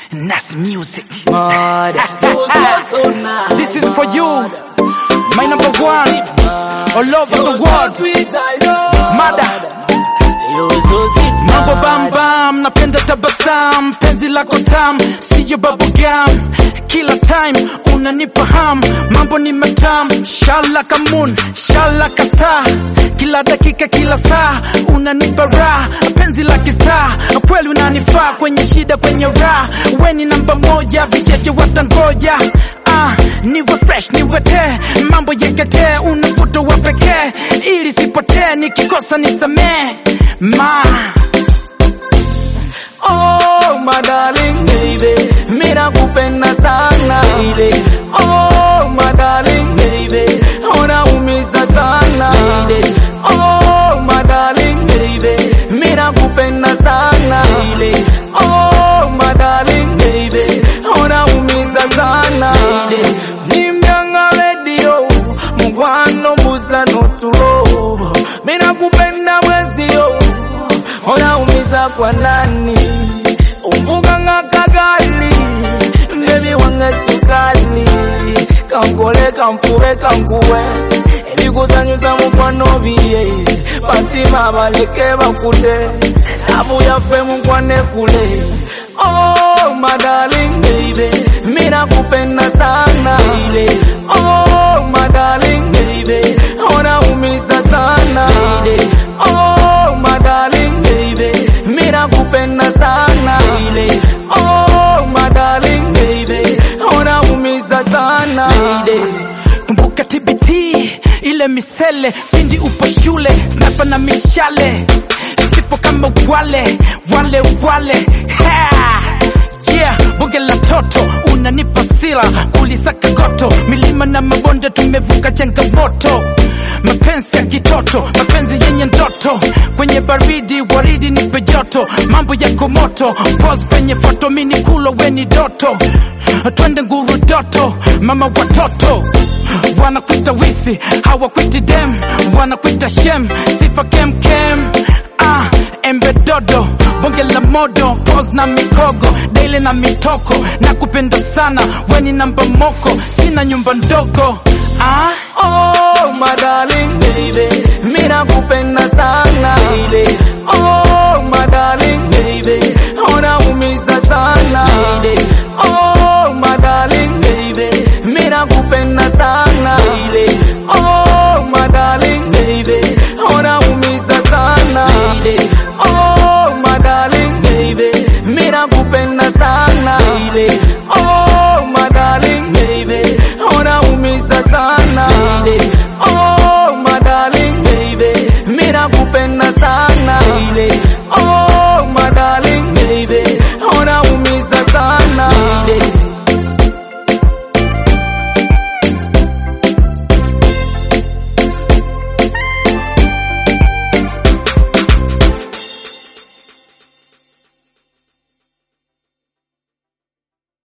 Nas Music. This This is for you, my number one, all over the world. Mada, mambo bam bam, napenda tabasam, penzi lako tam, siyo bubblegum. Kila time unanipa ham, mambo ni matam, shala kamun, shala kasta. Kila dakika kila saa unanipa raha, penzi la kistaa, kweli unanifaa kwenye shida kwenye raha. We ni namba moja, vicheche watangoja. Ah, niwe fresh niwe te, mambo yekete, una mvuto wa pekee, ili sipotee, nikikosa nisamee ma Oh, my darling baby, mira kupenda sana baby. Oh, my darling baby, unaumiza sana baby. Oh, my darling baby, mira kupenda sana baby. Oh, my darling baby, unaumiza sana baby. Nimyanga radio, mugwano mbuzla notulo, mira kupenda mwezio unaumiza kwa nani? Umbuga nga kagali bebi wange sukali kankole kanfube kankuwe ebikuzanyusa mukwano biye batima baleke bakute abu yaffe mukwane kule Oh, my darling baby, mira kupenda sana baby. Oh, my darling baby, unaumiza sana baby. Oh, my darling baby, mira kupenda sana baby. Oh, my darling baby, unaumiza sana baby. kumbuka TBT ile misele pindi upo shule snapa na mishale sipo kama wale wale wale ha! yeah bunge la toto unanipa sila ulisaka goto milima na mabonde tumevuka changamoto mapenzi ya kitoto mapenzi yenye ndoto kwenye baridi waridi nipe joto mambo yako moto pose penye foto mini kulo weni doto twende nguru doto mama watoto wanakuita wifi hawakuiti dem wanakuita shem sifa kem kem ah, embe dodo bonge la modo pose na mikogo daily na mitoko na kupenda sana weni namba moko sina nyumba ndogo ah? Oh, my darling baby, mira kupenda sana baby. Oh,